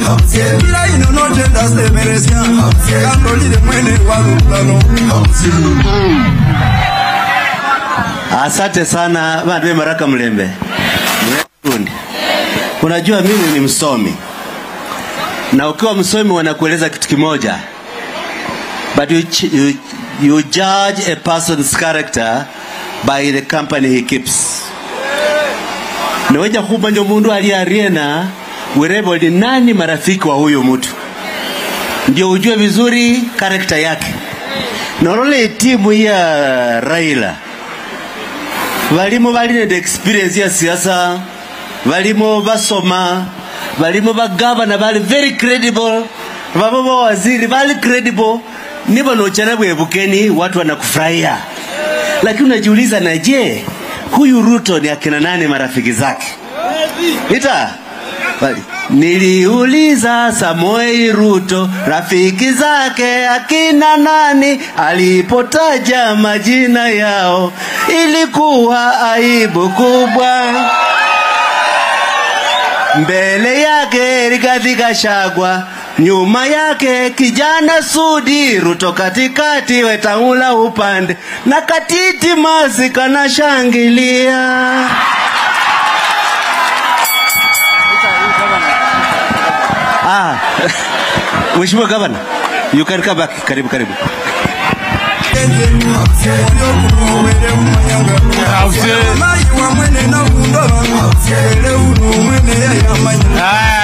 ila ino notenda semeresya kandolile mwene wa lutano Asante sana bantu be Maraka Mlembe. Mlegundi. Unajua mimi ni msomi, na ukiwa msomi wanakueleza kitu kimoja, but you, ch- you, you judge a person's character by the company he keeps. Niweja kumanya mundu aliariena wirebo ni nani marafiki wa huyu mtu, ndio ujue vizuri karakta yake. Norole timu ya Raila balimo bali nende experience ya siasa balimo basoma balimo bagavana bali very credible babo bawaziri bali credible nibo nochana bwebukeni watu wanakufurahia lakini unajiuliza na je huyu ruto ni akina nani marafiki zake ita bali Niliuliza Samoei Ruto rafiki zake akina nani, alipotaja majina yao ilikuwa aibu kubwa. Mbele yake Rigathi Gachagua, nyuma yake kijana Sudi, Ruto katikati, Wetangula upande na Katiti Masi kanashangilia. Ah, Mheshimiwa Gavana, you can come back. Karibu karibu. mayi wa mwene na undo ele uno mwene yayamanya